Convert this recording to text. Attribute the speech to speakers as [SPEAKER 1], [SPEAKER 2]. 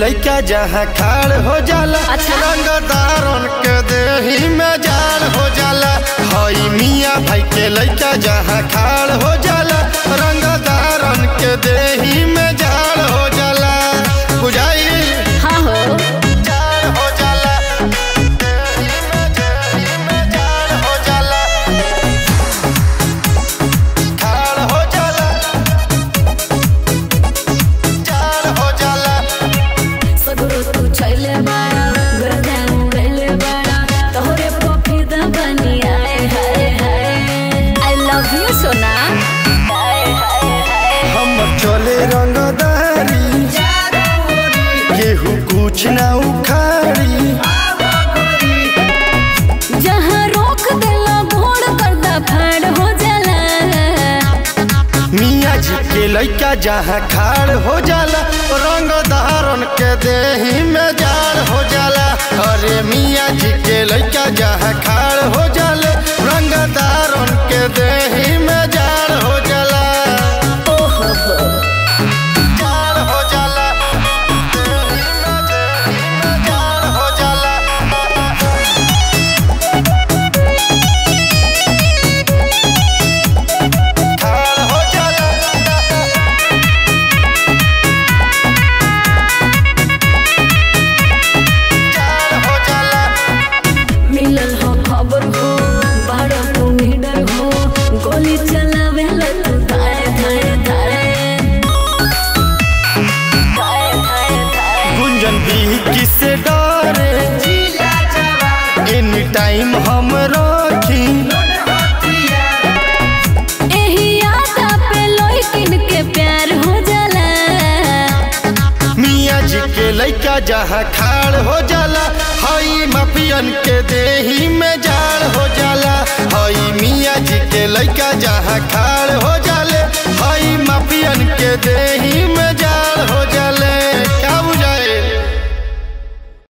[SPEAKER 1] लइका जहाँ खाड़ हो जाला
[SPEAKER 2] अच्छा।
[SPEAKER 1] रंगदारन के देही में जाड़ हो जाला हई मियाँ भाई के लइका जहाँ खाड़ हो जाला रंगदारन के देही में जाड़ हो जाला बुझाई
[SPEAKER 2] हाँ हो
[SPEAKER 1] जाड़ हो जाला देही में देही में जाड़ हो जाला खाड़ हो जाला जाड़ हो जाला
[SPEAKER 2] सगरो तू छैले बाड़ा गर्दा उड़ैले बाड़ा तोहरे पफिदा बनी आए हाय हाय आई लव यू सोना हाय हाय हाय
[SPEAKER 1] हम चले रंगदारी केहू कुछ ना उखाड़ी
[SPEAKER 2] जहाँ रोक देला भोड़ करदा फाड़ हो जाला
[SPEAKER 1] मियाँ जी के लइका जहाँ खाड़ हो जाला रंग धारण के देही में जाड़ हो जाला अरे मियाँ जी के लइका जहाँ खाड़ हो जाले रंग धारण के देही में जाड़ हो जाला
[SPEAKER 2] ओहो हो
[SPEAKER 1] जाड़ हो जाला देही में देही में जाड़ हो जाला खाड़ हो जाला जाड़ हो जाला
[SPEAKER 2] मिलल हो खबर हो बाड़ा तू निडर हो गोली चलावे तू धाए धाए धाए धाए धाए धाए
[SPEAKER 1] गुंजन भी किसे डरे एनी टाइम हम रखी
[SPEAKER 2] एही यादा पे लइकिन के प्यार हो जाला
[SPEAKER 1] मियाँ जी के लइका जहाँ खाड़ हो जाला हई माफियन के देही में जाड़ हो जाला हई मियाँ जी के लइका जहाँ खाड़ हो जाला